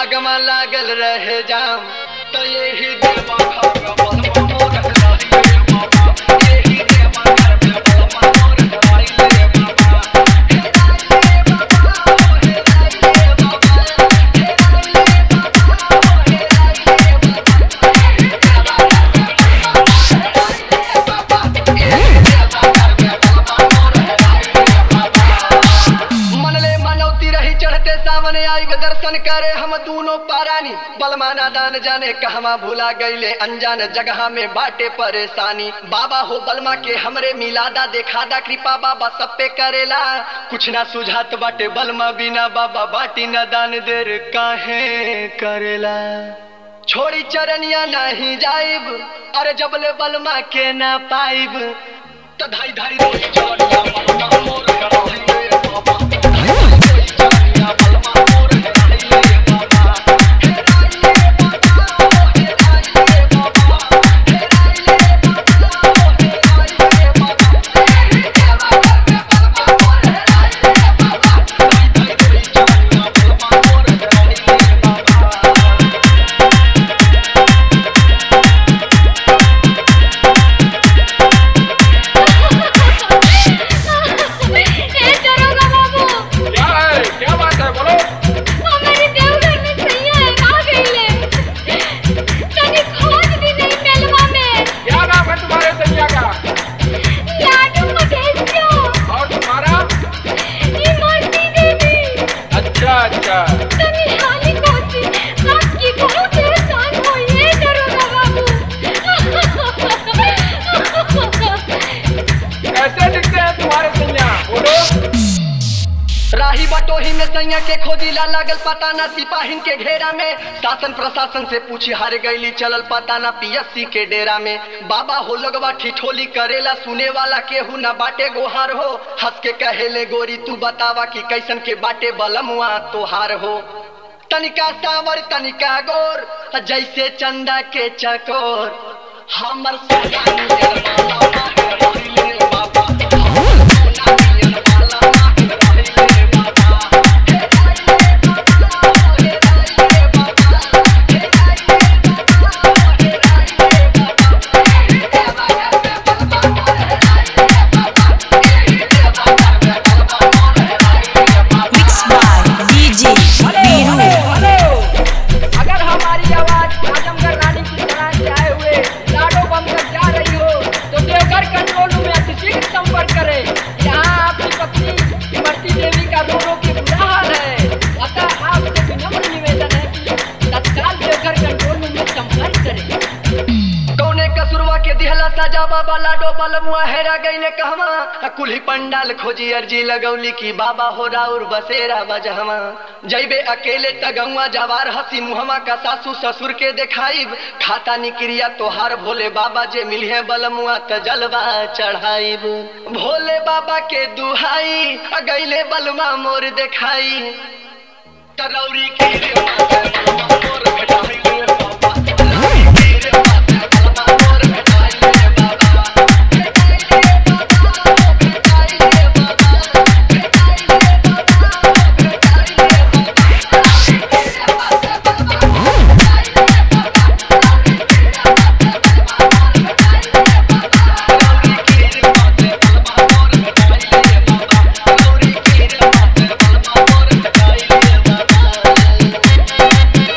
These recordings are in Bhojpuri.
लगमा लागल रहे जाम तो यही देवा घर बलमा मोर हराई ले बाबा यही देवा घर में बलमा मोर हराई ले बाबा हेराई ले बाबा ओ हेराई ले बाबा हेराई ले बाबा ओ हेराई ले मनले मनौती रही चढ़ते सामने आई वे दर्शन करे हम दोनों पारानी बलमाना दान जाने कहवा भूला गईले अनजान जगह में बाटे परेशानी बाबा हो बलमा के हमरे मिलादा देखादा कृपा बाबा सब पे करेला कुछ ना सुझात बाटे बलमा बिना बाबा बाटी न दान देर काहे करेला छोड़ी चरनिया नहीं जाइब अरे जबले बलमा के ना पाइब त धाई धाई रोई चरनिया बलमा मोर कराई ले बाबा धाई धाई रोई चरनिया बलमा मोर कराई ले बाबा हेराई ले बाबा ओ हेराई ले बाबा हेराई ले बाबा ओ हेराई ले बाबा देवा घर में बलमा मोर हेराई ले बाबा धाई धाई रोई चरनिया बलमा मोर कराई ले बाबा ए दरोगा बाबू क्या है क्या बात है बोलो हमारे देवघर में सैया है आ गईले तनी खोज भी नहीं मेलवा में क्या नाम है तुम्हारे सैया का लाडू मधेसियो और तुम्हारा ये मूर्ति देवी अच्छा अच्छा तनी हाली कोसी आपकी बहुत एहसान हुई है दरोगा बाबू कैसे दिखते हैं तुम्हारे सैया बोलो राही बटोही में सैया के खोजी ला लागल पता ना सिपाहिन के घेरा में शासन प्रशासन से पूछी हार गईली चलल पता ना पीएससी के डेरा में बाबा हो लगवा ठिठोली करेला सुने वाला केहू ना बाटे गोहार हो हंस के कहेले गोरी तू बतावा कि कैसन के बाटे बलमुआ तोहार हो तनिका सावर तनिका गोर जैसे चंदा के चकोर हमर सोना नियर बाला माहिर रहिले बाबा हमर सोना नियर बाला माहिर रहिले बाबा हेराई ले बाबा ओ हेराई ले बाबा हेराई ले बाबा ओ हेराई ले बाबा देवा घर में बलमा मोर हेराई ले बाबा एही देवा घर में बलमा मोर हेराई ले बाबा Mixed by DJ Biru. अगर हमारी आवाज आजमगढ़ रानी की तरह से आए हुए लाडो बम तक जा रही हो तो देवघर कंट्रोल रूम में अतिशीघ्र संपर्क करें यहाँ आपकी पत्नी इमरती देवी का रो रो के बुरा हाल है अतः आपसे विनम्र निवेदन है कि तत्काल देवघर कंट्रोल रूम में संपर्क करें कौने कसुरवा के दिहला सजा बाबा लाडो बलमुआ हेरा गईले कहवा आ कुल्ही पंडाल खोजी अर्जी लगौली की बाबा हो राउर बसेरा बजहवा जैबे अकेले तगौआ जवार हसी मुहमा का सासू ससुर के देखाइब खाता निक्रिया तोहार भोले बाबा जे मिले बलमुआ त जलवा चढ़ाइब भोले बाबा के दुहाई आ गईले बलमा मोर देखाई तरौरी के रे माथे बलमा मोर भेटाई ले बाबा तरौरी के रे माथे बलमा मोर भेटाई ले बाबा भेटाई ले बाबा ओ भेटाई ले बाबा भेटाई ले बाबा ओ भेटाई ले बाबा तरौरी के रे माथे बलमा मोर भेटाई ले बाबा तरौरी के रे माथे बलमा मोर भेटाई ले बाबा तरौरी के रे माथे बलमा मोर भेटाई ले बाबा तरौरी के रे माथे बलमा मोर भेटाई ले बाबा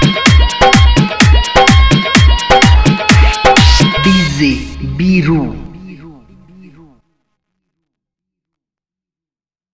DJ Biru